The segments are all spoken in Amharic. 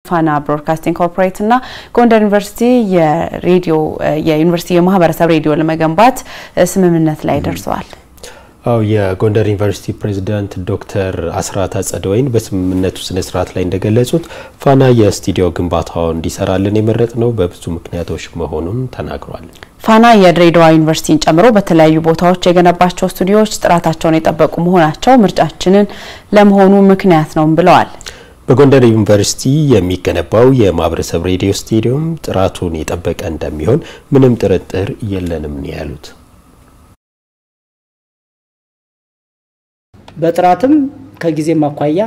ፋና ብሮድካስቲንግ ኮርፖሬት እና ጎንደር ዩኒቨርሲቲ የሬዲዮ የዩኒቨርሲቲ የማህበረሰብ ሬዲዮ ለመገንባት ስምምነት ላይ ደርሰዋል። አው የጎንደር ዩኒቨርሲቲ ፕሬዚዳንት ዶክተር አስራት አጸደወይን በስምምነቱ ስነ ስርዓት ላይ እንደገለጹት ፋና የስቱዲዮ ግንባታውን እንዲሰራልን የመረጥ ነው በብዙ ምክንያቶች መሆኑን ተናግሯል። ፋና የድሬዳዋ ዩኒቨርሲቲን ጨምሮ በተለያዩ ቦታዎች የገነባቸው ስቱዲዮዎች ጥራታቸውን የጠበቁ መሆናቸው ምርጫችንን ለመሆኑ ምክንያት ነው ብለዋል። በጎንደር ዩኒቨርሲቲ የሚገነባው የማህበረሰብ ሬዲዮ ስቱዲዮም ጥራቱን የጠበቀ እንደሚሆን ምንም ጥርጥር የለንም ነው ያሉት። በጥራትም ከጊዜም አኳያ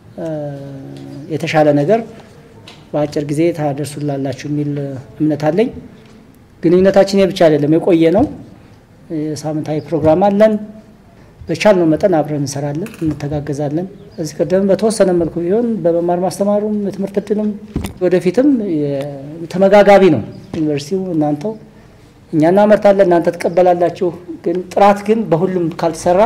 የተሻለ ነገር በአጭር ጊዜ ታደርሱላላችሁ የሚል እምነት አለኝ። ግንኙነታችን ብቻ አይደለም፣ የቆየ ነው። ሳምንታዊ ፕሮግራም አለን። በቻልነው መጠን አብረን እንሰራለን፣ እንተጋገዛለን። እዚህ ቀደም በተወሰነ መልኩ ቢሆን በመማር ማስተማሩም የትምህርት እድልም ወደፊትም ተመጋጋቢ ነው። ዩኒቨርሲቲው እናንተው እኛ እናመርታለን፣ እናንተ ትቀበላላችሁ። ግን ጥራት ግን በሁሉም ካልተሰራ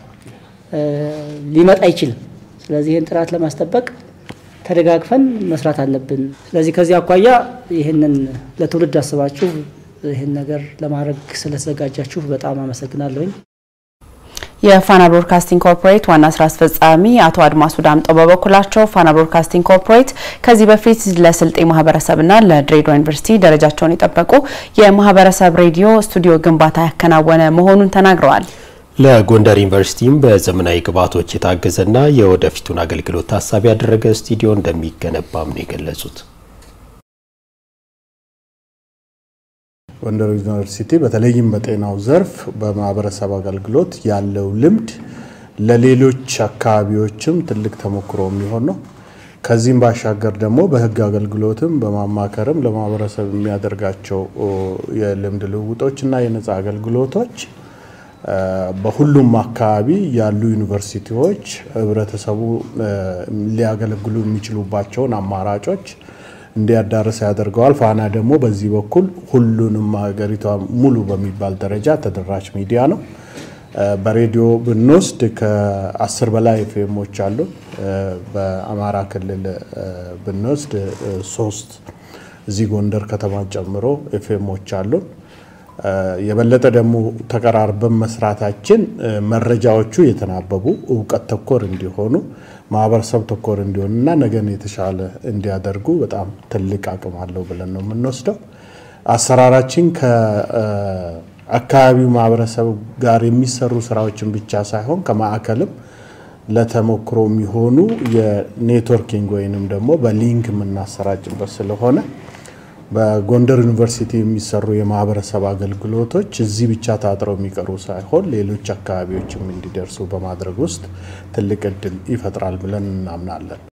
ሊመጣ አይችልም። ስለዚህ ይህን ጥራት ለማስጠበቅ ተደጋግፈን መስራት አለብን። ስለዚህ ከዚህ አኳያ ይህንን ለትውልድ አስባችሁ ይህን ነገር ለማድረግ ስለተዘጋጃችሁ በጣም አመሰግናለሁኝ። የፋና ብሮድካስቲንግ ኮርፖሬት ዋና ስራ አስፈጻሚ አቶ አድማሱ ዳምጠው በበኩላቸው ፋና ብሮድካስቲንግ ኮርፖሬት ከዚህ በፊት ለስልጤ ማህበረሰብና ለድሬዳዋ ዩኒቨርሲቲ ደረጃቸውን የጠበቁ የማህበረሰብ ሬዲዮ ስቱዲዮ ግንባታ ያከናወነ መሆኑን ተናግረዋል። ለጎንደር ዩኒቨርሲቲም በዘመናዊ ግብዓቶች የታገዘና የወደፊቱን አገልግሎት ታሳቢ ያደረገ ስቱዲዮ እንደሚገነባም ነው የገለጹት። ጎንደር ዩኒቨርሲቲ በተለይም በጤናው ዘርፍ በማህበረሰብ አገልግሎት ያለው ልምድ ለሌሎች አካባቢዎችም ትልቅ ተሞክሮ የሚሆን ነው። ከዚህም ባሻገር ደግሞ በሕግ አገልግሎትም በማማከርም ለማህበረሰብ የሚያደርጋቸው የልምድ ልውውጦች እና የነፃ አገልግሎቶች በሁሉም አካባቢ ያሉ ዩኒቨርሲቲዎች ህብረተሰቡ ሊያገለግሉ የሚችሉባቸውን አማራጮች እንዲያዳርስ ያደርገዋል። ፋና ደግሞ በዚህ በኩል ሁሉንም ሀገሪቷ ሙሉ በሚባል ደረጃ ተደራሽ ሚዲያ ነው። በሬዲዮ ብንወስድ ከአስር በላይ ኤፍኤሞች አሉ። በአማራ ክልል ብንወስድ ሶስት እዚህ ጎንደር ከተማ ጨምሮ ኤፍኤሞች አሉን። የበለጠ ደግሞ ተቀራርበን መስራታችን መረጃዎቹ የተናበቡ እውቀት ተኮር እንዲሆኑ ማህበረሰብ ተኮር እንዲሆኑና ነገን የተሻለ እንዲያደርጉ በጣም ትልቅ አቅም አለው ብለን ነው የምንወስደው። አሰራራችን ከአካባቢው ማህበረሰብ ጋር የሚሰሩ ስራዎችን ብቻ ሳይሆን ከማዕከልም ለተሞክሮ የሚሆኑ የኔትወርኪንግ ወይንም ደግሞ በሊንክ የምናሰራጭበት ስለሆነ በጎንደር ዩኒቨርሲቲ የሚሰሩ የማህበረሰብ አገልግሎቶች እዚህ ብቻ ታጥረው የሚቀሩ ሳይሆን ሌሎች አካባቢዎችም እንዲደርሱ በማድረግ ውስጥ ትልቅ እድል ይፈጥራል ብለን እናምናለን።